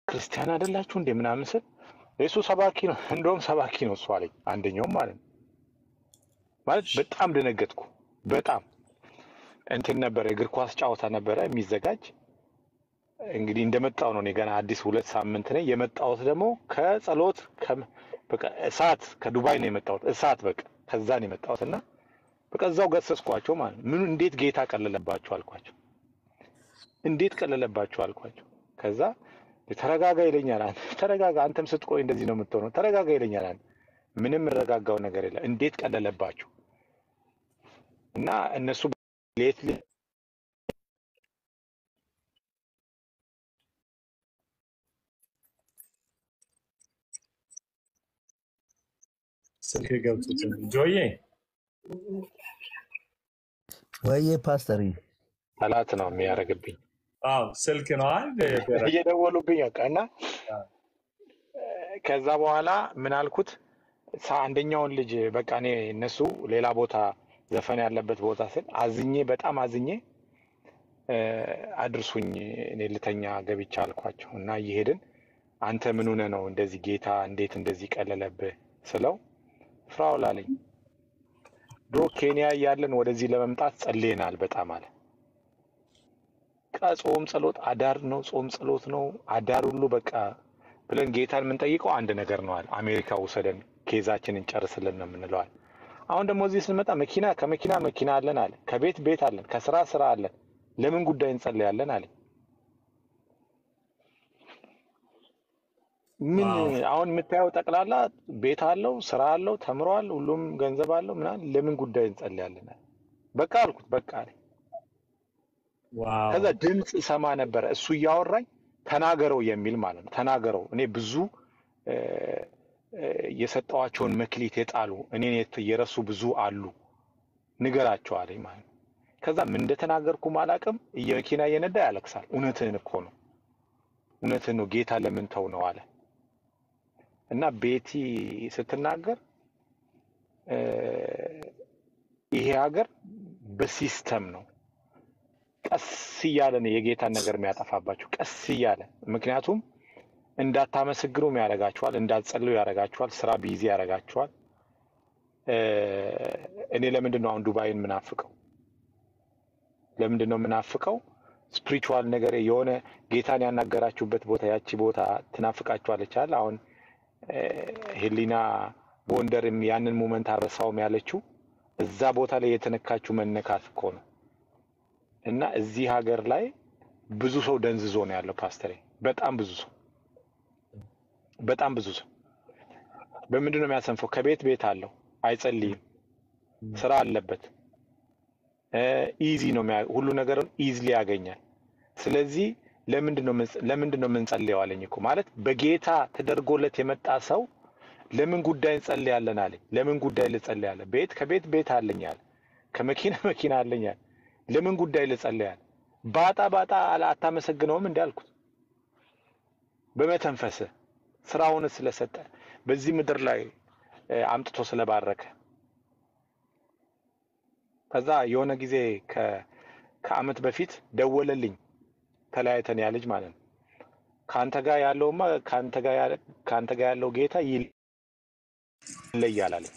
ክርስቲያን አይደላችሁ እንዴ ምናምን ስል እሱ ሰባኪ ነው፣ እንደውም ሰባኪ ነው እሱ አለኝ። አንደኛውም ማለት ነው ማለት በጣም ደነገጥኩ። በጣም እንትን ነበረ፣ እግር ኳስ ጨዋታ ነበረ የሚዘጋጅ እንግዲህ እንደመጣው ነው። እኔ ገና አዲስ ሁለት ሳምንት ነኝ። የመጣሁት ደግሞ ከጸሎት ከ- በቃ እሳት ከዱባይ ነው የመጣሁት። እሳት በቃ ከዛ ነው የመጣሁት እና በቃ እዛው ገሰጽኳቸው ማለት ነው። ምን እንዴት ጌታ ቀለለባቸው አልኳቸው። እንዴት ቀለለባቸው አልኳቸው። ከዛ ተረጋጋ ይለኛል። አንተ ተረጋጋ፣ አንተም ስትቆይ እንደዚህ ነው የምትሆነው። ተረጋጋ ይለኛል። አንተ ምንም የምረጋጋው ነገር የለም። እንዴት ቀለለባቸው እና እነሱ ሌት ስልክ ገብቶት ጆዬ ወይዬ ፓስተር ጠላት ነው የሚያደርግብኝ አዎ ስልክ ነው አይደል? እየደወሉብኝ በቃ እና ከዛ በኋላ ምን አልኩት ሳ- አንደኛውን ልጅ በቃ እኔ እነሱ ሌላ ቦታ ዘፈን ያለበት ቦታ ስል አዝኜ በጣም አዝኜ እ፣ አድርሱኝ እኔ ልተኛ ገብቻ አልኳቸው እና እየሄድን አንተ ምን ሆነህ ነው እንደዚህ ጌታ እንዴት እንደዚህ ቀለለብህ ስለው ፍራውል አለኝ ድሮ ኬንያ እያለን ወደዚህ ለመምጣት ጸልየናል በጣም አለ በቃ ጾም ጸሎት አዳር ነው ጾም ጸሎት ነው አዳር ሁሉ በቃ ብለን ጌታን የምንጠይቀው አንድ ነገር ነው አለ አሜሪካ ውሰደን ኬዛችንን ጨርስልን ነው የምንለዋል አሁን ደግሞ እዚህ ስንመጣ መኪና ከመኪና መኪና አለን አለ ከቤት ቤት አለን ከስራ ስራ አለን ለምን ጉዳይ እንጸልያለን አለ ምን ዋው አሁን የምታየው ጠቅላላ ቤት አለው ስራ አለው ተምሯል ሁሉም ገንዘብ አለው ምናምን ለምን ጉዳይ እንጸልያለን አለ በቃ አልኩት በቃ አለ ዋው ከዛ ድምፅ ሰማ ነበረ እሱ እያወራኝ ተናገረው የሚል ማለት ነው ተናገረው እኔ ብዙ እ፣ እ፣ የሰጠዋቸውን መክሊት የጣሉ እኔን የት- የረሱ ብዙ አሉ ንገራቸው አለኝ ማለት ነው ከዛ ምን እንደተናገርኩም አላውቅም እየመኪና እየነዳ ያለቅሳል እውነትህን እኮ ነው እውነትህን ነው ጌታ ለምን ተው ነው አለ እና ቤቲ ስትናገር እ፣ ይሄ ሀገር በሲስተም ነው ቀስ እያለ ነው የጌታን ነገር የሚያጠፋባቸው ቀስ እያለ ምክንያቱም እንዳታመሰግኑም ያደርጋችኋል እንዳትጸልዩ ያደርጋችኋል ስራ ቢዚ ያደርጋችኋል እ፣ እኔ ለምንድን ነው አሁን ዱባይን ምናፍቀው ለምንድን ነው የምናፍቀው ስፒሪቹዋል ነገር የሆነ ጌታን ያናገራችሁበት ቦታ ያቺ ቦታ ትናፍቃችኋለች አለ አሁን እ፣ ሄሊና ቦንደርም ያንን ሙመንት አረሳውም ያለችው እዛ ቦታ ላይ የተነካችው መነካት እኮ ነው እና እዚህ ሀገር ላይ ብዙ ሰው ደንዝዞ ነው ያለው ፓስተሬ በጣም ብዙ ሰው በጣም ብዙ ሰው በምንድን ነው የሚያሰንፈው ከቤት ቤት አለው አይጸልይም ስራ አለበት ኢዚ ነው የሚያ- ሁሉ ነገርን ኢዝሊ ያገኛል ስለዚህ ለምንድን ነው የምንጸ- ለምንድን ነው የምንጸልየው አለኝ እኮ ማለት በጌታ ተደርጎለት የመጣ ሰው ለምን ጉዳይ እንጸልያለን አለኝ ለምን ጉዳይ ልጸልያለን ቤት ከቤት ቤት አለኝ አለ ከመኪና መኪና አለኝ አለ ለምን ጉዳይ ልጸልያል ባጣ ባጣ አላ- አታመሰግነውም እንዲ አልኩት በመተንፈስ ስራውን ስለሰጠ በዚህ ምድር ላይ እ፣ አምጥቶ ስለባረከ ከዛ የሆነ ጊዜ ከ- ከአመት በፊት ደወለልኝ ተለያይተን ያ ልጅ ማለት ነው ከአንተ ጋር ያለውማ ከአንተ ጋር ያለ- ከአንተ ጋር ያለው ጌታ ይለያል አለኝ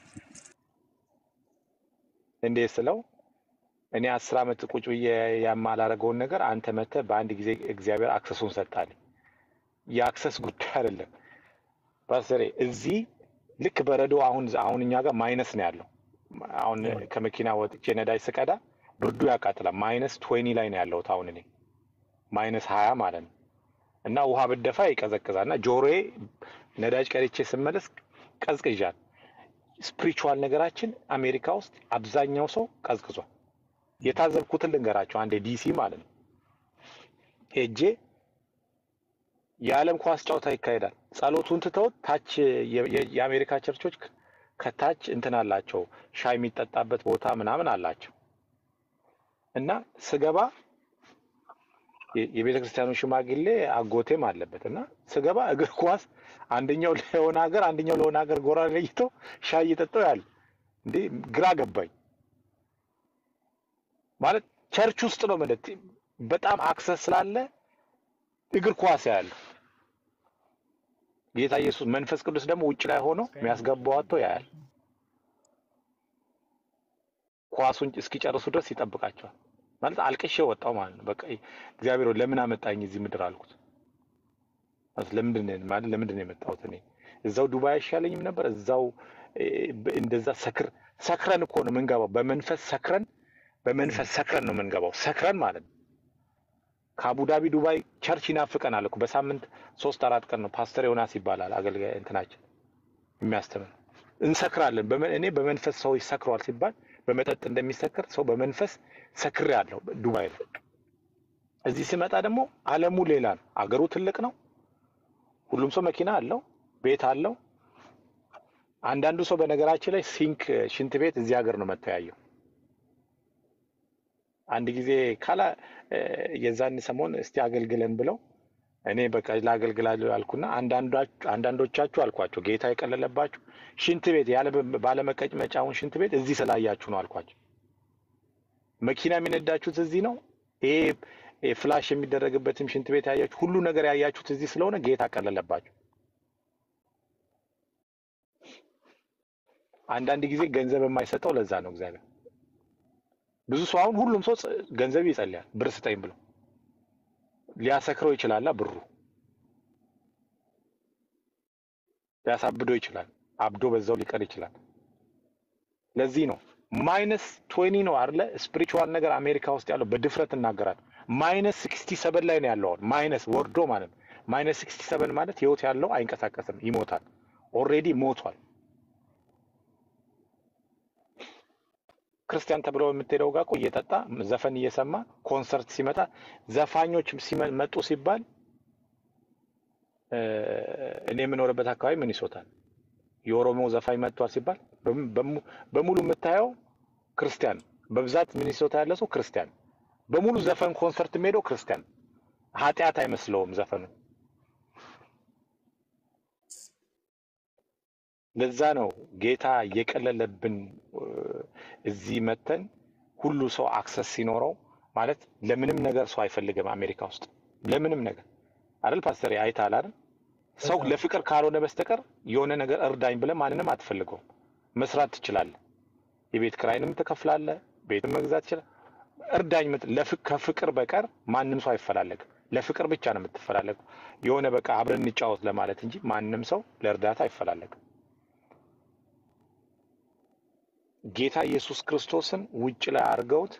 እንዴት ስለው እኔ አስር ዓመት ቁጭ ብዬ የማላደርገውን ነገር አንተ መተህ በአንድ ጊዜ እግዚአብሔር አክሰሱን ሰጣልኝ የአክሰስ ጉዳይ አይደለም ፓስተሬ እዚህ ልክ በረዶ አሁን አሁን እኛ ጋር ማይነስ ነው ያለው አሁን ከመኪና ወጥቼ ነዳጅ ስቀዳ ብርዱ ያቃጥላል ማይነስ ትዌኒ ላይ ነው ያለሁት አሁን እኔ ማይነስ ሀያ ማለት ነው እና ውሃ ብደፋ ይቀዘቅዛል እና ጆሮዬ ነዳጅ ቀድቼ ስመለስ ቀዝቅዣል ስፒሪቹዋል ነገራችን አሜሪካ ውስጥ አብዛኛው ሰው ቀዝቅዟል የታዘብኩትን ልንገራቸው አንዴ ዲሲ ማለት ነው ሄጄ የዓለም ኳስ ጨዋታ ይካሄዳል ጸሎቱን ትተውት ታች የ- የ- የአሜሪካ ቸርቾች ከ- ከታች እንትን አላቸው ሻይ የሚጠጣበት ቦታ ምናምን አላቸው እና ስገባ የ- የቤተ ክርስቲያኑ ሽማግሌ አጎቴም አለበት እና ስገባ እግር ኳስ አንደኛው ለሆነ ሀገር አንደኛው ለሆነ ሀገር ጎራ ለይተው ሻይ እየጠጣው ያለ እንዴ ግራ ገባኝ ማለት ቸርች ውስጥ ነው ማለት በጣም አክሰስ ስላለ እግር ኳስ ያለ ጌታ ኢየሱስ መንፈስ ቅዱስ ደግሞ ውጭ ላይ ሆኖ የሚያስገባው አጥቶ ያያል። ኳሱን እስኪጨርሱ ድረስ ይጠብቃቸዋል። ማለት አልቅሼ ወጣው ማለት ነው። በቃ እግዚአብሔር ሆይ ለምን አመጣኝ እዚህ ምድር አልኩት። ማለት ለምንድን ነው ማለት ለምንድን ነው የመጣሁት እኔ እዛው ዱባይ አይሻለኝም ነበር? እዛው እ፣ በ- እንደዛ ሰክር ሰክረን እኮ ነው የምንገባው። በመንፈስ ሰክረን በመንፈስ ሰክረን ነው የምንገባው። ሰክረን ማለት ነው። ከአቡዳቢ ዱባይ ቸርች ይናፍቀናል እኮ በሳምንት ሶስት አራት ቀን ነው። ፓስተር ዮናስ ይባላል አገልጋይ እንትናችን የሚያስተምር እንሰክራለን። በመ- እኔ በመንፈስ ሰው ይሰክሯል ሲባል በመጠጥ እንደሚሰክር ሰው በመንፈስ ሰክሬ አለሁ ዱባይ ላይ። እዚህ ስመጣ ደግሞ ዓለሙ ሌላ ነው። አገሩ ትልቅ ነው። ሁሉም ሰው መኪና አለው፣ ቤት አለው። አንዳንዱ ሰው በነገራችን ላይ ሲንክ ሽንት ቤት እዚህ ሀገር ነው መተያየው። አንድ ጊዜ ካላ እ፣ የዛን ሰሞን እስቲ አገልግለን ብለው እኔ በቃ ላገልግላለሁ ያልኩና አንዳንዷች- አንዳንዶቻችሁ አልኳቸው ጌታ የቀለለባችሁ ሽንት ቤት ያለ ባለመቀመጫውን ሽንት ቤት እዚህ ስላያችሁ ነው አልኳቸው። መኪና የሚነዳችሁት እዚህ ነው። ይሄ ይሄ ፍላሽ የሚደረግበትም ሽንት ቤት ያያችሁ ሁሉ ነገር ያያችሁት እዚህ ስለሆነ ጌታ ቀለለባችሁ። አንዳንድ ጊዜ ገንዘብ የማይሰጠው ለዛ ነው እግዚአብሔር። ብዙ ሰው አሁን ሁሉም ሰው ጸ- ገንዘብ ይጸልያል ብር ስጠኝ ብሎ ሊያሰክረው ይችላላ ብሩ ሊያሳብደው ይችላል። አብዶ በዛው ሊቀር ይችላል። ለዚህ ነው ማይነስ ትዌኒ ነው አይደለ? ስፒሪቹዋል ነገር አሜሪካ ውስጥ ያለው በድፍረት እናገራል። ማይነስ ሲክስቲ ሰቨን ላይ ነው ያለው። አሁን ማይነስ ወርዶ ማለት ነው። ማይነስ ሲክስቲ ሰቨን ማለት ህይወት ያለው አይንቀሳቀስም፣ ይሞታል። ኦልሬዲ ሞቷል። ክርስቲያን ተብሎ የምትሄደው ጋር እኮ እየጠጣ ዘፈን እየሰማ ኮንሰርት ሲመጣ ዘፋኞች ሲመ- መጡ ሲባል እ፣ እኔ የምኖርበት አካባቢ ምን ይሶታል የኦሮሞ ዘፋኝ መጥቷል ሲባል በም- በሙ- በሙሉ የምታየው ክርስቲያን በብዛት ሚኒሶታ ያለ ሰው ክርስቲያን በሙሉ ዘፈን ኮንሰርት የሚሄደው ክርስቲያን ኃጢአት አይመስለውም ዘፈኑ። ለዛ ነው ጌታ የቀለለብን እ፣ እዚህ መተን ሁሉ ሰው አክሰስ ሲኖረው ማለት ለምንም ነገር ሰው አይፈልግም አሜሪካ ውስጥ ለምንም ነገር አይደል ፓስተር አይተሃል አይደል ሰው በጣም ለፍቅር ካልሆነ በስተቀር የሆነ ነገር እርዳኝ ብለህ ማንንም አትፈልገውም መስራት ትችላለህ የቤት ኪራይንም ትከፍላለህ ቤትም መግዛት ትችላለህ እርዳኝ ምት- ለፍ- ከፍቅር በቀር ማንም ሰው አይፈላለግም ለፍቅር ብቻ ነው የምትፈላለገው የሆነ በቃ አብረን እንጫወት ለማለት እንጂ ማንም ሰው ለእርዳታ አይፈላለግም ጌታ ኢየሱስ ክርስቶስን ውጭ ላይ አድርገውት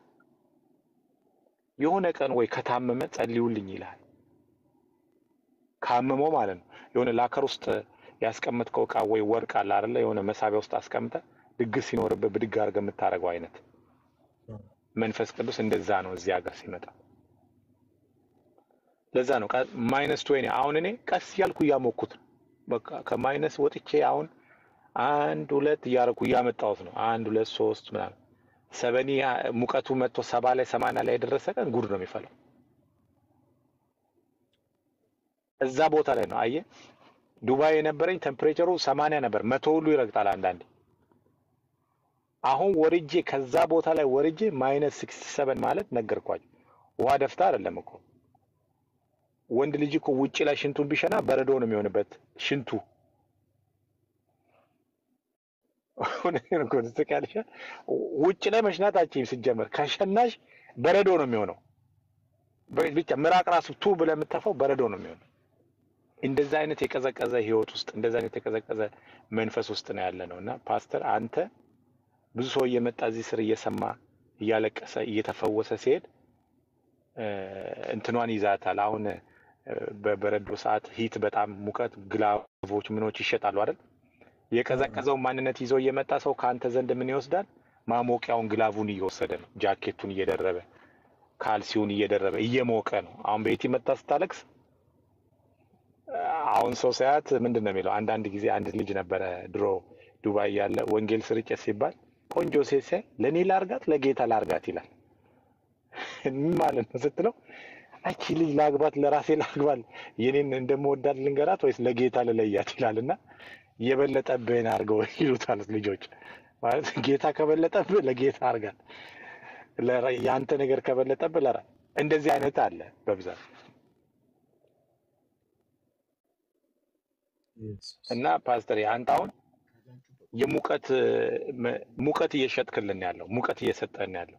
የሆነ ቀን ወይ ከታመመ ጸልዩልኝ ይልሃል ካመመው ማለት ነው የሆነ ላከር ውስጥ ያስቀመጥከው እቃ ወይ ወርቅ አለ አይደለ የሆነ መሳቢያ ውስጥ አስቀምጠ ድግስ ሲኖርበት ብድግ አድርገህ የምታደርገው አይነት መንፈስ ቅዱስ እንደዛ ነው እዚህ ሀገር ሲመጣ ለዛ ነው ማይነስ ትዌኒ አሁን እኔ ቀስ እያልኩ እያሞኩት ነው በቃ ከማይነስ ወጥቼ አሁን አንድ ሁለት እያደረኩ እያመጣሁት ነው አንድ ሁለት ሶስት ምናምን ሰበኒ ሙቀቱ መጥቶ ሰባ ላይ ሰማንያ ላይ የደረሰ ቀን ጉድ ነው የሚፈለው እዛ ቦታ ላይ ነው አየ ዱባይ የነበረኝ ቴምፕሬቸሩ ሰማንያ ነበር መቶ ሁሉ ይረግጣል አንዳንዴ አሁን ወርጄ ከዛ ቦታ ላይ ወርጄ ማይነስ ሲክስቲ ሰቨን ማለት ነገርኳቸው ውሃ ደፍታ አይደለም እኮ ወንድ ልጅ እኮ ውጭ ላይ ሽንቱን ቢሸና በረዶ ነው የሚሆንበት ሽንቱ እውነቴን እኮ ነው፣ ትስቂያለሽ። ውጭ ላይ መሽናት አትችይም ሲጀመር ከሸናሽ በረዶ ነው የሚሆነው በ- ብቻ ምራቅ ራሱ ቱ ብለህ የምትተፋው በረዶ ነው የሚሆነው እንደዛ አይነት የቀዘቀዘ ህይወት ውስጥ እንደዛ አይነት የቀዘቀዘ መንፈስ ውስጥ ነው ያለ ነው እና ፓስተር አንተ ብዙ ሰው እየመጣ እዚህ ስር እየሰማ እያለቀሰ እየተፈወሰ ሲሄድ እ፣ እንትኗን ይዛታል አሁን እ፣ በበረዶ ሰዓት ሂት በጣም ሙቀት ግላቮች ምኖች ይሸጣሉ አይደል የቀዘቀዘውን ማንነት ይዞ እየመጣ ሰው ከአንተ ዘንድ ምን ይወስዳል ማሞቂያውን ግላቡን እየወሰደ ነው ጃኬቱን እየደረበ ካልሲውን እየደረበ እየሞቀ ነው አሁን ቤቲ መጣ ስታለቅስ አሁን ሰው ሳያት ምንድን ነው የሚለው? አንዳንድ ጊዜ አንድ ልጅ ነበረ ድሮ ዱባይ ያለ ወንጌል ስርጭት ሲባል ቆንጆ ሴት ሲያይ ለእኔ ላርጋት ለጌታ ላርጋት ይላል። ምን ማለት ነው ስትለው አቺ ልጅ ላግባት ለራሴ ላግባል የኔን እንደምወዳት ልንገራት ወይስ ለጌታ ልለያት ይላል እና የበለጠብህን አድርገው ይሉታል ልጆች። ማለት ጌታ ከበለጠብህ ለጌታ አርጋት፣ ለራ- የአንተ ነገር ከበለጠብህ ለራ እንደዚህ አይነት አለ በብዛት ኢየሱስ እና ፓስተር አንተ አሁን የሙቀት መ- ሙቀት እየሸጥክልን ያለው ሙቀት እየሰጠን ያለው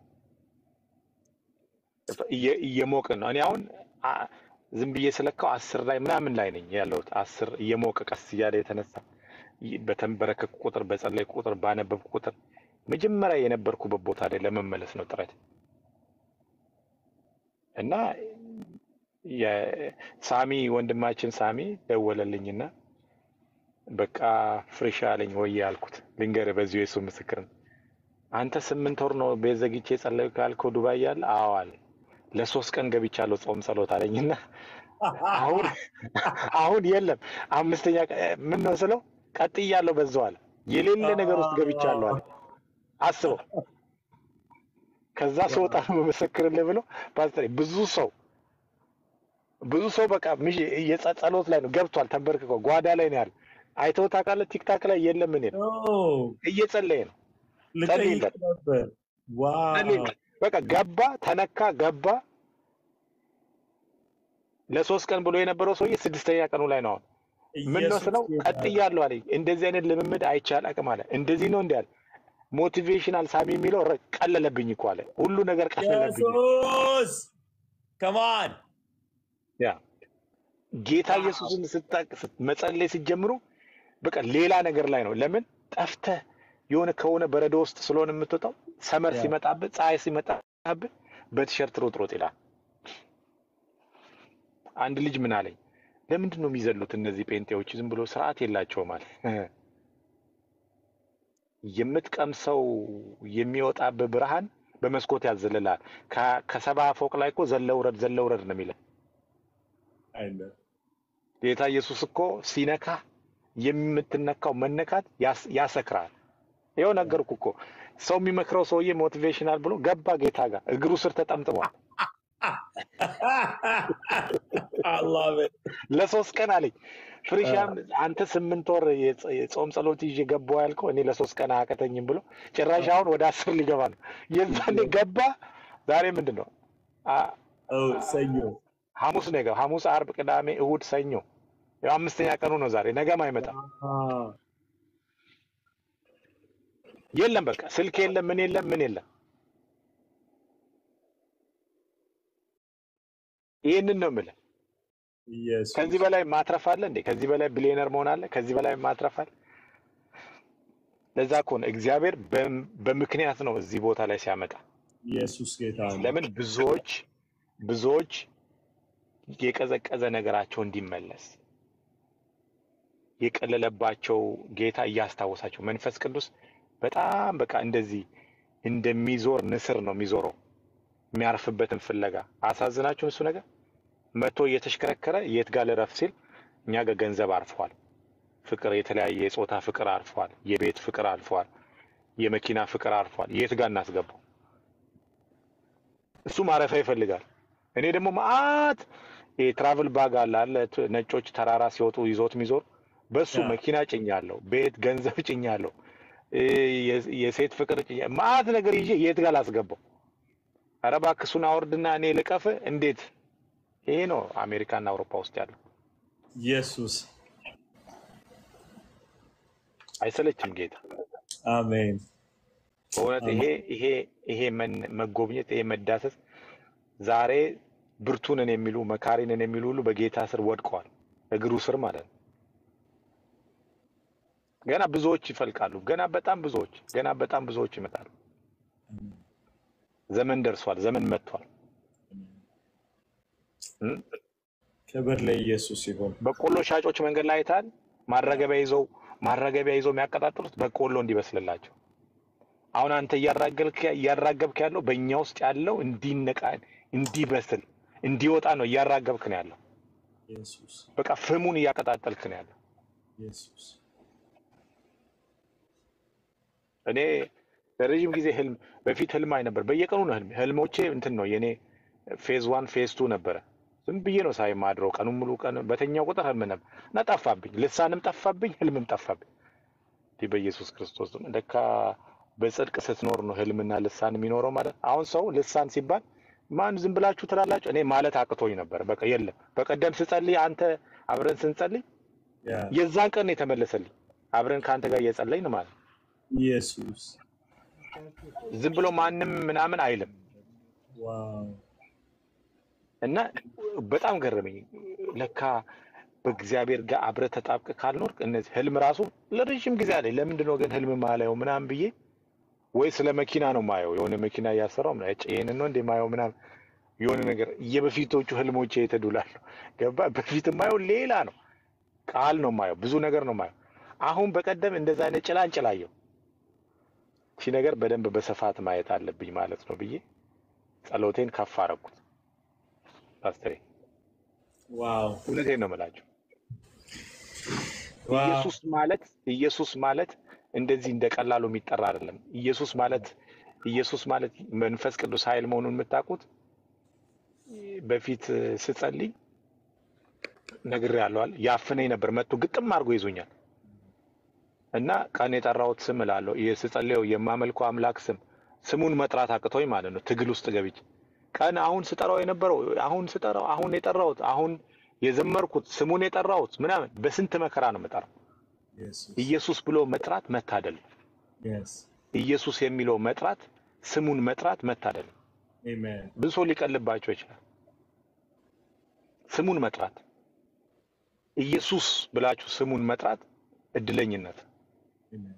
እየ- እየሞቅን ነው። እኔ አሁን አ- ዝም ብዬ ስለካው አስር ላይ ምናምን ላይ ነኝ ያለሁት። አስር እየሞቀ ቀስ እያለ የተነሳ ይ- በተንበረከኩ ቁጥር በጸለይኩ ቁጥር ባነበብኩ ቁጥር መጀመሪያ የነበርኩበት ቦታ ላይ ለመመለስ ነው ጥረት እና የ- ሳሚ ወንድማችን ሳሚ ደወለልኝና በቃ ፍሬሽ አለኝ ወይ አልኩት። ልንገርህ በዚሁ የሱ ምስክር ነው። አንተ ስምንት ወር ነው ቤት ዘግቼ ጸለይኩ ካልከው ዱባይ ያለ አዎ አለ። ለሶስት ቀን ገብቻለሁ ጾም ጸሎት አለኝና አሁን አሁን የለም አምስተኛ ቀ- ምን ነው ስለው ቀጥያለሁ በዛው አለ። የሌለ ነገር ውስጥ ገብቻለሁ አለ። አስበው። ከዛ ስወጣ ነው መመስክርልህ ብሎ ፓስተር ብዙ ሰው ብዙ ሰው በቃ ምሽ የጸ- ጸሎት ላይ ነው ገብቷል። ተንበርክኮ ጓዳ ላይ ነው ያለ። አይተው ታውቃለህ? ቲክታክ ላይ የለም እኔ ነው እየጸለየ ነው። ልጠይቅ ጸልይለት ነበር። ዋው ጸልይለት። በቃ ገባ፣ ተነካ፣ ገባ። ለሶስት ቀን ብሎ የነበረው ሰውዬ ስድስተኛ ቀኑ ላይ ነው አሁን። ምን ነው ኢየሱስ ስለው ጌታ ነው። ቀጥያለሁ አለኝ። እንደዚህ አይነት ልምምድ አይቻል አቅም አለ። እንደዚህ ነው እንዲህ አለ። ሞቲቬሽናል ሳሚ የሚለው ረ- ቀለለብኝ እኮ አለ። ሁሉ ነገር ቀለለብኝ። ኢየሱስ ከማን ያ ጌታ ኢየሱስን ስታ- ስት- መጸለይ ስትጀምሩ በቃ ሌላ ነገር ላይ ነው። ለምን ጠፍተህ የሆነ ከሆነ በረዶ ውስጥ ስለሆነ የምትወጣው ሰመር ያ ሲመጣብህ ፀሐይ ሲመጣብህ በቲሸርት ሮጥ ሮጥ ይላል። አንድ ልጅ ምን አለኝ፣ ለምንድን ነው የሚዘሉት እነዚህ ጴንጤዎች? ዝም ብሎ ስርዓት የላቸውም አለ። የምትቀምሰው የሚወጣብህ ብርሃን በመስኮት ያዘልልሃል። ከ- ከሰባ ፎቅ ላይ እኮ ዘለውረድ ዘለውረድ ነው የሚለው አይነ ጌታ ኢየሱስ እኮ ሲነካ የምትነካው መነካት ያስ- ያሰክራል። ይኸው ነገርኩ እኮ ሰው የሚመክረው ሰውዬ ሞቲቬሽናል ብሎ ገባ ጌታ ጋር እግሩ ስር ተጠምጥሟል። አላህ ለሶስት ቀን አለኝ ፍሪሻም አንተ ስምንት ወር የጸ- የጾም ጸሎት ይዤ ገባሁ ያልከው እኔ ለሶስት ቀን አያቀተኝም ብሎ ጭራሽ አሁን ወደ አስር ሊገባ ነው። የዛኔ ገባ። ዛሬ ምንድን ነው? አ- ሰኞ ሐሙስ ነው የገባው። ሐሙስ፣ አርብ፣ ቅዳሜ፣ እሁድ፣ ሰኞ ያው አምስተኛ ቀኑ ነው ዛሬ። ነገም አይመጣም። የለም በቃ ስልክ የለም፣ ምን የለም፣ ምን የለም። ይህንን ነው የምልህ። ኢየሱስ ከዚህ በላይ ማትረፍ አለ እንዴ? ከዚህ በላይ ቢሊዮነር መሆን አለ? ከዚህ በላይ ማትረፍ አለ? ለዛ እኮ ነው እግዚአብሔር በም- በምክንያት ነው እዚህ ቦታ ላይ ሲያመጣ። ኢየሱስ ጌታ ነው። ለምን ብዙዎች ብዙዎች የቀዘቀዘ ነገራቸው እንዲመለስ የቀለለባቸው ጌታ እያስታወሳቸው መንፈስ ቅዱስ በጣም በቃ እንደዚህ እንደሚዞር ንስር ነው የሚዞረው የሚያርፍበትን ፍለጋ። አሳዝናችሁን እሱ ነገር መጥቶ እየተሽከረከረ የት ጋር ልረፍ ሲል እኛ ጋር ገንዘብ አርፏል፣ ፍቅር፣ የተለያየ የጾታ ፍቅር አርፏል፣ የቤት ፍቅር አልፏል፣ የመኪና ፍቅር አርፏል። የት ጋር እናስገባው? እሱ ማረፊያ ይፈልጋል። እኔ ደግሞ መዓት የትራቭል ባግ አለ አለ ት- ነጮች ተራራ ሲወጡ ይዞት የሚዞር በሱ ያ መኪና ጭኛለሁ፣ ቤት ገንዘብ ጭኛለሁ፣ እ፣ የ- የሴት ፍቅር ጭኛ መዓት ነገር ይዤ የት ጋር ላስገባው? ኧረ እባክህ እሱን አውርድና እኔ ልቀፍ እንዴት? ይሄ ነው አሜሪካና አውሮፓ ውስጥ ያለው። ኢየሱስ አይሰለችም ጌታ አሜን በእውነት ይሄ አሜን ይሄ ይሄ መን- መጎብኘት ይሄ መዳሰስ ዛሬ ብርቱንን የሚሉ መካሪንን የሚሉ ሁሉ በጌታ ስር ወድቀዋል፣ እግሩ ስር ማለት ነው። ገና ብዙዎች ይፈልቃሉ። ገና በጣም ብዙዎች ገና በጣም ብዙዎች ይመጣሉ። ዘመን ደርሷል። ዘመን መጥቷል። እም? ክብር ለኢየሱስ ይሁን። በቆሎ ሻጮች መንገድ ላይ አይተሃል? ማረገቢያ ይዘው ማረገቢያ ይዘው የሚያቀጣጥሉት በቆሎ እንዲበስልላቸው። አሁን አንተ እያራገልክ እያራገብክ ያለው በእኛ ውስጥ ያለው እንዲነቃ እንዲበስል እንዲወጣ ነው እያራገብክ ነው ያለው። ኢየሱስ በቃ ፍሙን እያቀጣጠልክ ነው ያለው። ኢየሱስ እኔ ለረዥም ጊዜ ህልም በፊት ህልም አይ ነበር። በየቀኑ ነው ህልም ህልሞቼ እንትን ነው የኔ ፌዝ ዋን ፌዝ ቱ ነበረ። ዝም ብዬ ነው ሳይ ማድረው ቀኑን ሙሉ ቀን በተኛው ቁጥር ህልም ነበር እና ጠፋብኝ። ልሳንም ጠፋብኝ፣ ህልምም ጠፋብኝ። እንዲህ በኢየሱስ ክርስቶስ ስም ለካ በጽድቅ ስትኖር ነው ህልምና ልሳን የሚኖረው ማለት። አሁን ሰው ልሳን ሲባል ማን ዝም ብላችሁ ትላላችሁ? እኔ ማለት አቅቶኝ ነበር። በቃ የለም። በቀደም ስጸልይ አንተ አብረን ስንጸልይ ያ የዛን ቀን ነው የተመለሰልኝ። አብረን ከአንተ ጋር እየጸለይን ማለት ነው። ኢየሱስ ዝም ብሎ ማንም ምናምን አይልም ዋው እና በጣም ገረመኝ። ለካ በእግዚአብሔር ጋር አብረህ ተጣብቅ ካልኖርክ እነዚህ ህልም ራሱ ለረዥም ጊዜ አለኝ። ለምንድን ነው ግን ህልም ማላየው ምናምን ብዬ ወይ ስለ መኪና ነው ማየው የሆነ መኪና እያሰራው ምናምን እጭ ይሄንን ነው እንደ ማየው ምናምን የሆነ ነገር የበፊቶቹ ህልሞቼ የተዱላሉ ገባ። በፊት ማየው ሌላ ነው፣ ቃል ነው ማየው፣ ብዙ ነገር ነው ማየው። አሁን በቀደም እንደዛ አይነት ጭላንጭል አየሁ። ሺ ነገር በደንብ በስፋት ማየት አለብኝ ማለት ነው ብዬ ጸሎቴን ከፍ አረኩት። ፓስተሬ ዋው እውነቴን ነው የምላቸው። ዋው ኢየሱስ ማለት ኢየሱስ ማለት እንደዚህ እንደ ቀላሉ የሚጠራ አይደለም። ኢየሱስ ማለት ኢየሱስ ማለት መንፈስ ቅዱስ ኃይል መሆኑን የምታውቁት በፊት ስጸልይ ነግሬያለሁ። ያፍነኝ ነበር መጥቶ ግጥም አድርጎ ይዞኛል እና ቀን የጠራሁት ስም እላለሁ ይህ ስጸልየው የማመልከው አምላክ ስም ስሙን መጥራት አቅቶኝ ማለት ነው። ትግል ውስጥ ገብቼ ቀን አሁን ስጠራው የነበረው አሁን ስጠራው አሁን የጠራሁት አሁን የዘመርኩት ስሙን የጠራሁት ምናምን በስንት መከራ ነው የምጠራው። ኢየሱስ ኢየሱስ ብሎ መጥራት መታደል ነው። የስ ኢየሱስ የሚለው መጥራት ስሙን መጥራት መታደል ነው። አሜን ብዙ ሰው ሊቀልባቸው ይችላል። ስሙን መጥራት ኢየሱስ ብላችሁ ስሙን መጥራት እድለኝነት አሜን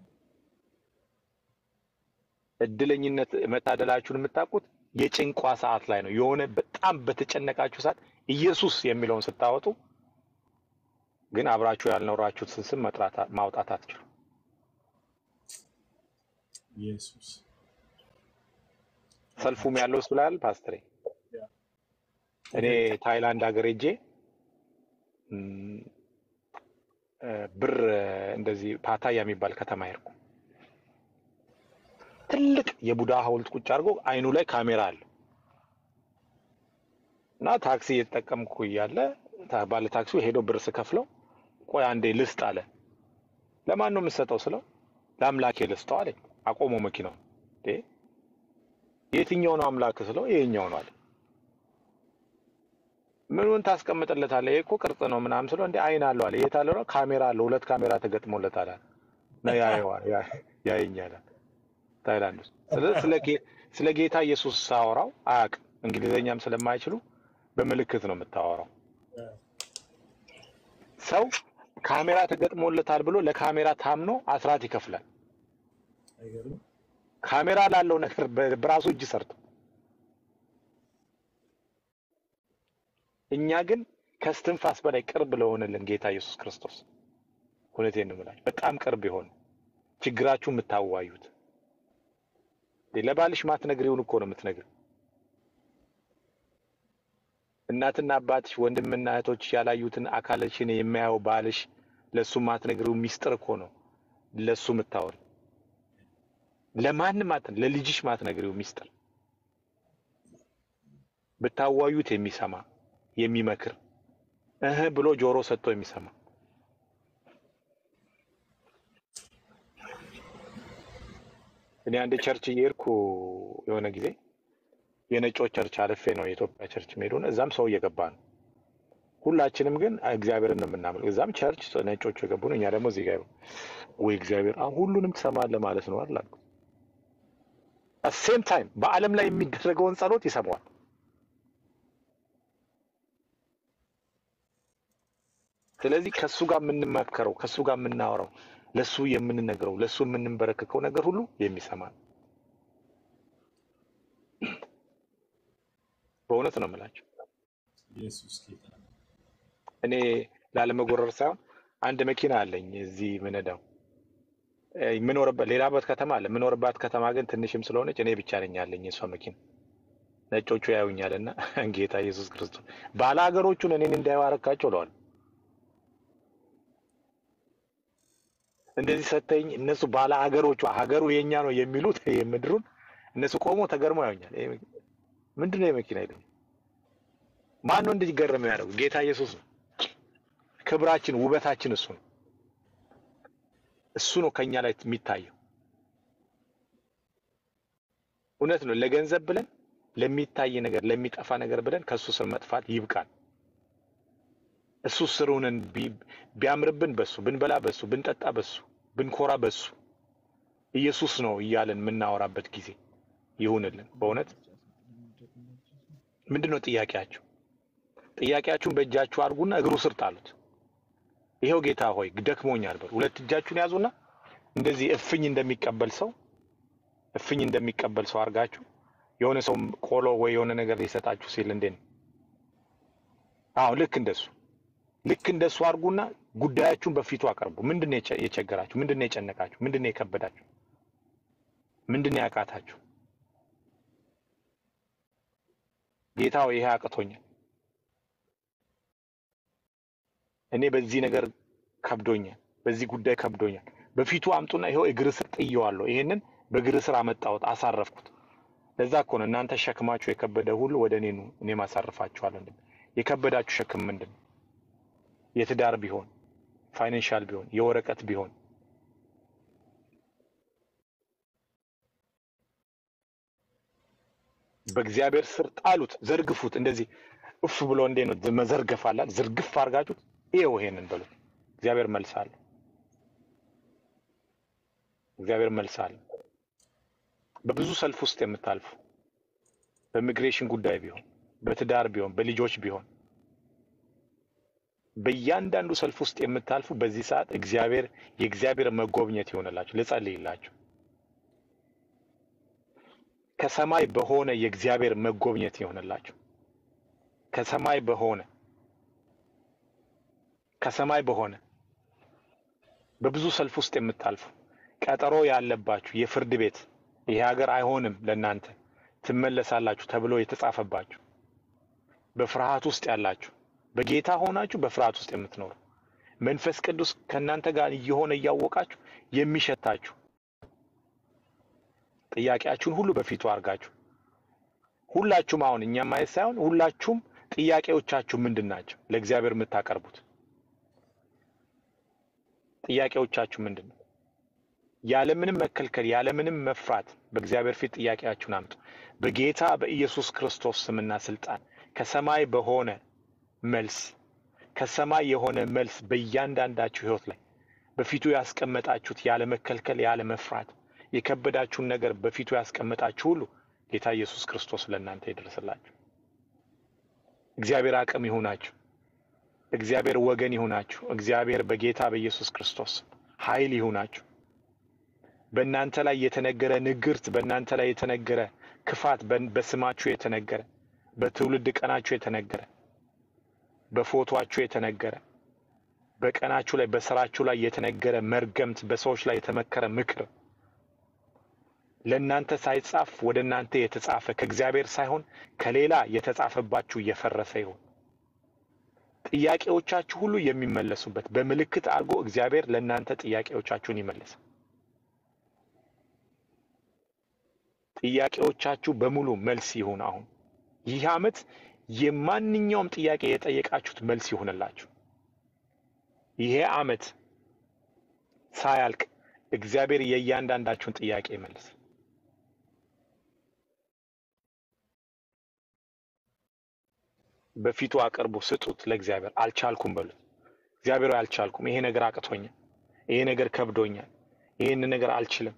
እድለኝነት መታደላችሁን የምታውቁት የጭንቋ ሰዓት ላይ ነው። የሆነ በጣም በተጨነቃችሁ ሰዓት ኢየሱስ የሚለውን ስታወጡ ግን አብራችሁ ያልኖራችሁትን ስም መጥራት ማውጣት አትችሉ። ኢየሱስ ሰልፉም ያለው እሱ ላይ አይደል ፓስተሬ? ያ እኔ ታይላንድ ሀገር ሄጄ እም፣ እ፣ ብር እ፣ እንደዚህ ፓታያ የሚባል ከተማ ሄድኩ። ትልቅ የቡዳ ሐውልት ቁጭ አድርጎ አይኑ ላይ ካሜራ አለ እና ታክሲ እየተጠቀምኩ እያለ ታ- ባለ ታክሲው ሄዶ ብር ስከፍለው ቆይ አንዴ ልስጥ አለ። ለማን ነው የምሰጠው ስለው ለአምላኬ ልስጠው አለኝ። አቆሞ መኪናው እንዴ የትኛው ነው አምላክ ስለው ይሄኛው ነው አለ። ምኑን ታስቀምጥለታለህ? ይሄ እኮ ቅርጽ ነው ምናምን ስለው እንደ አይን አለው አለ። የት አለው? ነው ካሜራ አለው፣ ሁለት ካሜራ ተገጥሞለታል አለ። ነው ያየዋል፣ ያ- ያየኛል አለ። ታይላንድ ውስጥ ስለዚህ ስለ ጌ- ስለ ጌታ ኢየሱስ ሳወራው አያውቅም። እንግሊዘኛም ስለማይችሉ በምልክት ነው የምታወራው። ያ ሰው ካሜራ ተገጥሞለታል ብሎ ለካሜራ ታምኖ አስራት ይከፍላል። አይገርም ካሜራ ላለው ነገር በ- በራሱ እጅ ሰርቶ እኛ ግን ከስትንፋስ በላይ ቅርብ ለሆነልን ጌታ ኢየሱስ ክርስቶስ እውነቴን ነው የምላችሁ፣ በጣም ቅርብ የሆነ ችግራችሁ የምታዋዩት እንዴ፣ ለባልሽ ማትነግሪውን እኮ ነው የምትነግሪው። እናትና አባትሽ ወንድምና እህቶችሽ ያላዩትን አካልሽን የሚያየው ባልሽ ለእሱ ማትነግሪው ሚስጥር እኮ ነው ለእሱ የምታወሪ። ለማንም አት ለልጅሽ ማትነግሪው ሚስጥር ብታዋዩት የሚሰማ የሚመክር እህ ብሎ ጆሮ ሰጥቶ የሚሰማ እኔ አንድ ቸርች እየሄድኩ የሆነ ጊዜ የነጮች ቸርች አልፌ ነው የኢትዮጵያ ቸርች መሄዱን እዛም ሰው እየገባ ነው። ሁላችንም ግን እግዚአብሔርን ነው የምናምነው። እዛም ቸርች ነጮቹ የገቡ ነው፣ እኛ ደግሞ እዚህ ጋር ወይ እግዚአብሔር አሁን ሁሉንም ትሰማለህ ማለት ነው አይደል አልኩት። ሴም ታይም በዓለም ላይ የሚደረገውን ጸሎት ይሰማዋል። ስለዚህ ከእሱ ጋር የምንመከረው ከእሱ ጋር የምናወራው ለእሱ የምንነግረው ለእሱ የምንበረከከው ነገር ሁሉ የሚሰማ ነው። በእውነት ነው የምላቸው። ኢየሱስ ጌታ ነው። እኔ ላለመጎረር ሳይሆን አንድ መኪና አለኝ እዚህ ምነዳው እ፣ የምኖርበት ሌላበት ከተማ አለ። የምኖርባት ከተማ ግን ትንሽም ስለሆነች እኔ ብቻ ነኝ ያለኝ የእሷ መኪና። ነጮቹ ያዩኛል እና ጌታ ኢየሱስ ክርስቶስ ባለ ሀገሮቹን እኔን እንዳዩ አረካቸው ለዋል እንደዚህ ሰተኝ እነሱ ባለ ሀገሮቹ ሀገሩ የኛ ነው የሚሉት የምድሩን እነሱ ቆሞ ተገርሞ ያዩኛል። ይሄ መኪ- ምንድን ነው የመኪና ይለኝ። ማን ነው እንደዚህ ገረመ ያደረጉ? ጌታ ኢየሱስ ነው። ክብራችን ውበታችን እሱ ነው። እሱ ነው ከኛ ላይ የሚታየው። እውነት ነው። ለገንዘብ ብለን ለሚታይ ነገር ለሚጠፋ ነገር ብለን ከእሱ ስር መጥፋት ይብቃል። እሱ ስሩንን ቢ- ቢያምርብን በሱ ብንበላ በሱ ብንጠጣ በሱ ብንኮራ በሱ ኢየሱስ ነው እያለን የምናወራበት ጊዜ ይሁንልን። በእውነት ምንድን ነው ጥያቄያችሁ? ጥያቄያችሁን በእጃችሁ አድርጉና እግሩ ስር ጣሉት። ይኸው ጌታ ሆይ ደክሞኛል በሉ። ሁለት እጃችሁን ያዙና እንደዚህ እፍኝ እንደሚቀበል ሰው እፍኝ እንደሚቀበል ሰው አድርጋችሁ የሆነ ሰው ቆሎ ወይ የሆነ ነገር ሊሰጣችሁ ሲል እንዴ ነው? አዎ ልክ እንደሱ ልክ እንደሱ አድርጉና ጉዳያችሁን በፊቱ አቀርቡ። ምንድን ነው የቸ- የቸገራችሁ? ምንድን ነው የጨነቃችሁ? ምንድን ነው የከበዳችሁ? ምንድን ነው ያቃታችሁ? ጌታ ሆይ ይሄ አቅቶኛል፣ እኔ በዚህ ነገር ከብዶኛል፣ በዚህ ጉዳይ ከብዶኛል። በፊቱ አምጡና ይኸው እግር ስር ጥየዋለሁ። ይሄንን በእግር ስር አመጣሁት፣ አሳረፍኩት። ለዛ እኮ ነው እናንተ ሸክማችሁ የከበደ ሁሉ ወደ እኔ ኑ፣ እኔም አሳርፋችኋለሁ። እንደሚል የከበዳችሁ ሸክም ምንድን ነው? የትዳር ቢሆን ፋይናንሻል ቢሆን የወረቀት ቢሆን በእግዚአብሔር ስር ጣሉት፣ ዘርግፉት። እንደዚህ እፍ ብሎ እንዴ ነው መዘርገፍ አላል ዝርግፍ አድርጋችሁት ይኸው ይሄንን በሉት። እግዚአብሔር መልስ አለ። እግዚአብሔር መልስ አለ። በብዙ ሰልፍ ውስጥ የምታልፉ በኢሚግሬሽን ጉዳይ ቢሆን በትዳር ቢሆን በልጆች ቢሆን በእያንዳንዱ ሰልፍ ውስጥ የምታልፉ በዚህ ሰዓት እግዚአብሔር የእግዚአብሔር መጎብኘት ይሆንላችሁ። ልጸልይላችሁ። ከሰማይ በሆነ የእግዚአብሔር መጎብኘት ይሆንላችሁ። ከሰማይ በሆነ ከሰማይ በሆነ በብዙ ሰልፍ ውስጥ የምታልፉ ቀጠሮ ያለባችሁ የፍርድ ቤት ይሄ ሀገር አይሆንም ለእናንተ ትመለሳላችሁ ተብሎ የተጻፈባችሁ በፍርሃት ውስጥ ያላችሁ በጌታ ሆናችሁ በፍርሃት ውስጥ የምትኖሩ መንፈስ ቅዱስ ከእናንተ ጋር እየሆነ እያወቃችሁ የሚሸታችሁ ጥያቄያችሁን ሁሉ በፊቱ አድርጋችሁ ሁላችሁም አሁን እኛም ማየት ሳይሆን ሁላችሁም ጥያቄዎቻችሁ ምንድን ናቸው? ለእግዚአብሔር የምታቀርቡት ጥያቄዎቻችሁ ምንድን ነው? ያለምንም መከልከል ያለምንም መፍራት በእግዚአብሔር ፊት ጥያቄያችሁን አምጡ። በጌታ በኢየሱስ ክርስቶስ ስምና ስልጣን ከሰማይ በሆነ መልስ ከሰማይ የሆነ መልስ በእያንዳንዳችሁ ሕይወት ላይ በፊቱ ያስቀመጣችሁት ያለ መከልከል ያለ መፍራት የከበዳችሁን ነገር በፊቱ ያስቀመጣችሁ ሁሉ ጌታ ኢየሱስ ክርስቶስ ለእናንተ ይድረስላችሁ። እግዚአብሔር አቅም ይሁናችሁ። እግዚአብሔር ወገን ይሁናችሁ። እግዚአብሔር በጌታ በኢየሱስ ክርስቶስ ኃይል ይሁናችሁ። በእናንተ ላይ የተነገረ ንግርት፣ በእናንተ ላይ የተነገረ ክፋት፣ በን- በስማችሁ የተነገረ በትውልድ ቀናችሁ የተነገረ በፎቶአችሁ የተነገረ በቀናችሁ ላይ በስራችሁ ላይ የተነገረ መርገምት፣ በሰዎች ላይ የተመከረ ምክር ለእናንተ ሳይጻፍ ወደ እናንተ የተጻፈ ከእግዚአብሔር ሳይሆን ከሌላ የተጻፈባችሁ እየፈረሰ ይሁን። ጥያቄዎቻችሁ ሁሉ የሚመለሱበት በምልክት አድርጎ እግዚአብሔር ለእናንተ ጥያቄዎቻችሁን ይመልስ። ጥያቄዎቻችሁ በሙሉ መልስ ይሁን። አሁን ይህ ዓመት የማንኛውም ጥያቄ የጠየቃችሁት መልስ ይሁንላችሁ። ይሄ ዓመት ሳያልቅ እግዚአብሔር የእያንዳንዳችሁን ጥያቄ ይመልስ። በፊቱ አቅርቡ፣ ስጡት ለእግዚአብሔር። አልቻልኩም በሉት። እግዚአብሔር ሆይ አልቻልኩም፣ ይሄ ነገር አቅቶኛል፣ ይሄ ነገር ከብዶኛል፣ ይህን ነገር አልችልም።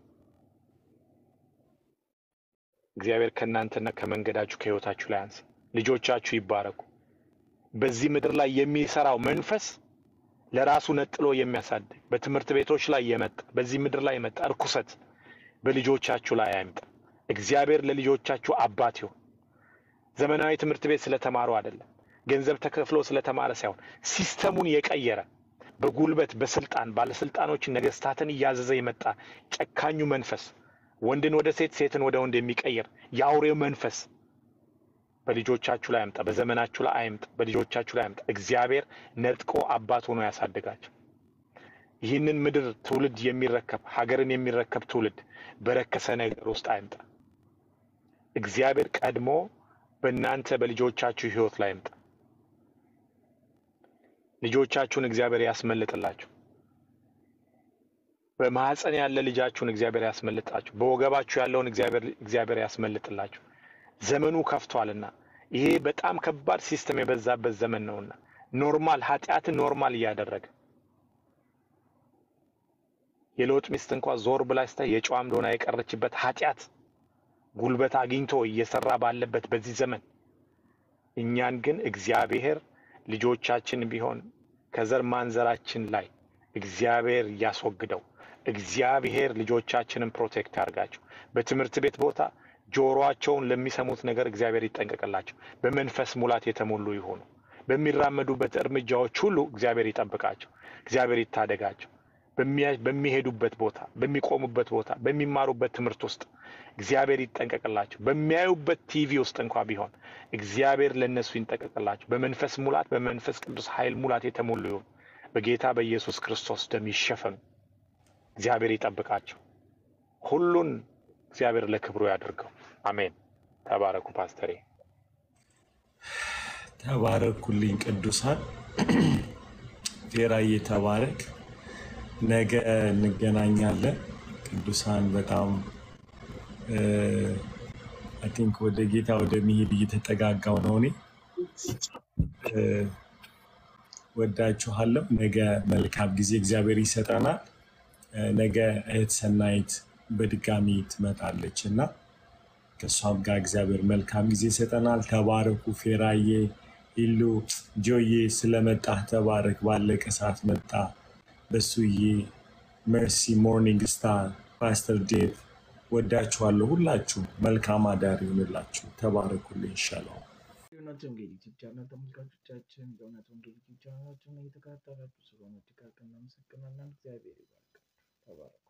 እግዚአብሔር ከእናንተና ከመንገዳችሁ ከህይወታችሁ ላይ አንሳ። ልጆቻችሁ ይባረኩ። በዚህ ምድር ላይ የሚሰራው መንፈስ ለራሱ ነጥሎ የሚያሳድግ በትምህርት ቤቶች ላይ የመጣ በዚህ ምድር ላይ የመጣ እርኩሰት በልጆቻችሁ ላይ አይምጣ። እግዚአብሔር ለልጆቻችሁ አባት ይሁን። ዘመናዊ ትምህርት ቤት ስለተማሩ አይደለም፣ ገንዘብ ተከፍሎ ስለተማረ ሳይሆን ሲስተሙን የቀየረ በጉልበት በስልጣን ባለስልጣኖችን ነገስታትን እያዘዘ የመጣ ጨካኙ መንፈስ ወንድን ወደ ሴት ሴትን ወደ ወንድ የሚቀይር የአውሬው መንፈስ በልጆቻችሁ ላይ አይምጣ፣ በዘመናችሁ ላይ አይምጣ፣ በልጆቻችሁ ላይ አይምጣ። እግዚአብሔር ነጥቆ አባት ሆኖ ያሳድጋቸው። ይህንን ምድር ትውልድ የሚረከብ ሀገርን የሚረከብ ትውልድ በረከሰ ነገር ውስጥ አይምጣ። እግዚአብሔር ቀድሞ በእናንተ በልጆቻችሁ ህይወት ላይ አይምጣ። ልጆቻችሁን እግዚአብሔር ያስመልጥላችሁ። በማህፀን ያለ ልጃችሁን እግዚአብሔር ያስመልጣችሁ። በወገባችሁ ያለውን እግዚአብሔር እግዚአብሔር ያስመልጥላችሁ። ዘመኑ ከፍቷልና ይሄ በጣም ከባድ ሲስተም የበዛበት ዘመን ነውና ኖርማል ኃጢአትን ኖርማል እያደረገ የሎጥ ሚስት እንኳ ዞር ብላ ስታይ የጨዋ እንደሆነ የቀረችበት ኃጢአት ጉልበት አግኝቶ እየሰራ ባለበት በዚህ ዘመን እኛን ግን እግዚአብሔር ልጆቻችን ቢሆን ከዘር ማንዘራችን ላይ እግዚአብሔር እያስወግደው እግዚአብሔር ልጆቻችንን ፕሮቴክት ያርጋቸው። በትምህርት ቤት ቦታ ጆሮአቸውን ለሚሰሙት ነገር እግዚአብሔር ይጠንቀቅላቸው። በመንፈስ ሙላት የተሞሉ ይሆኑ። በሚራመዱበት እርምጃዎች ሁሉ እግዚአብሔር ይጠብቃቸው። እግዚአብሔር ይታደጋቸው። በሚያ- በሚሄዱበት ቦታ፣ በሚቆሙበት ቦታ፣ በሚማሩበት ትምህርት ውስጥ እግዚአብሔር ይጠንቀቅላቸው። በሚያዩበት ቲቪ ውስጥ እንኳ ቢሆን እግዚአብሔር ለእነሱ ይንጠቀቅላቸው። በመንፈስ ሙላት፣ በመንፈስ ቅዱስ ኃይል ሙላት የተሞሉ ይሁን። በጌታ በኢየሱስ ክርስቶስ ደም ይሸፈኑ። እግዚአብሔር ይጠብቃቸው። ሁሉን እግዚአብሔር ለክብሩ ያድርገው። አሜን። ተባረኩ ፓስተሬ። ተባረኩልኝ ቅዱሳን። ፌራዬ ተባረክ። ነገ እንገናኛለን። ቅዱሳን በጣም አይ ቲንክ ወደ ጌታ ወደ መሄድ እየተጠጋጋው ነው። እኔ እ፣ ወዳችኋለሁ። ነገ መልካም ጊዜ እግዚአብሔር ይሰጠናል። እ፣ ነገ እህት ሰናይት በድጋሚ ትመጣለች እና ከእሷም ጋር እግዚአብሔር መልካም ጊዜ ይሰጠናል። ተባረኩ። ፌራዬ፣ ኢሉ፣ ጆዬ ስለመጣህ ተባረክ። ባለቀ ሰዓት መጣ። በሱዬ፣ መርሲ፣ ሞርኒንግ ስታር፣ ፓስተር ዴቭ ወዳችኋለሁ። ሁላችሁ መልካም አዳር ይሁንላችሁ። ተባረኩልኝ። ይሻለው የእውነት ወንጌል ዩቲዩብ ቻናል ተመልካቾቻችን የእውነት ወንጌል ዩቲዩብ ቻናላችንን እየተከታተላችሁ ስለሆነ እጅግ አድርገን እናመሰግናለን። እግዚአብሔር ይባርክ። ተባረኩ።